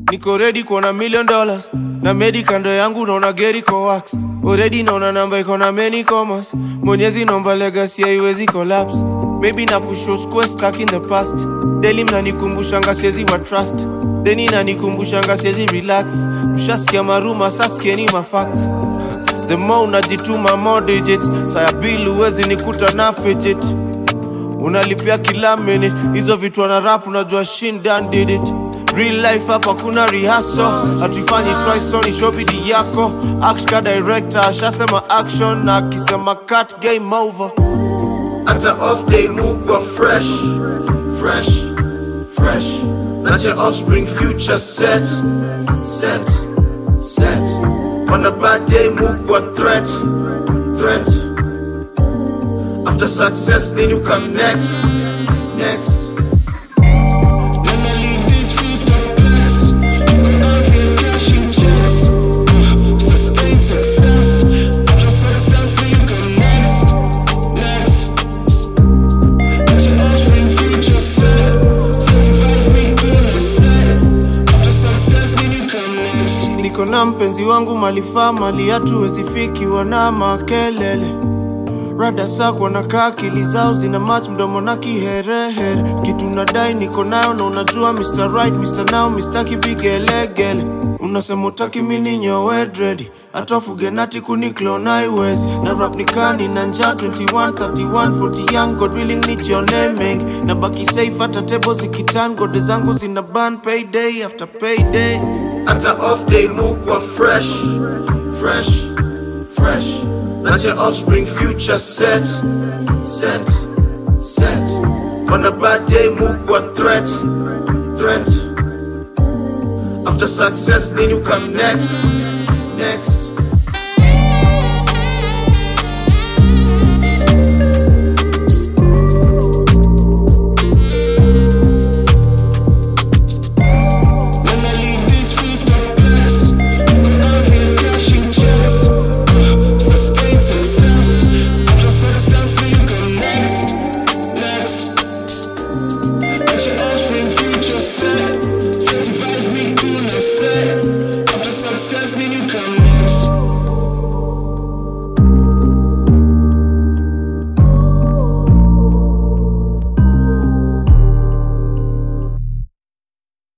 niko ready kuona million dollars na medi kando yangu naona geri ko wax already naona namba iko na many commas mwenyezi naomba legacy haiwezi collapse maybe na kushow square stuck in the past daily mnanikumbushanga siezi wa trust deni nanikumbusha siezi relax mshasikia maruma saskieni mafacts the more unajituma more digits saya bill huwezi nikuta na fidget unalipia kila minute hizo vitu ana rap unajua shin done did it real life hapa kuna rehearsal hatuifanyi trisoni shobidi yako act ka director ashasema action na akisema cut game over hata off day mukwa fresh fresh fresh not your offspring future set set set on a bad day mukwa threat threat after success then you come next next niko na mpenzi wangu malifaa mali hatuwezi fikiwa na makelele rada sako nakaa akili zao zina mach mdomo na kiherehere kitu nadai niko nayo na unajua Mr. Right, Mr. Now, Mr. kivigelegele unasema utaki mini nyowe dredi hata fugenati kuniklona haiwezi na rap nikani na njaa 21 31 40 young god willing nijione mengi na baki safe hata tebo zikitan gode zangu zina ban payday after payday hata off day mukwa fresh fresh fresh not your offspring future set set set on a bad day mukwa threat threat after success then you come next next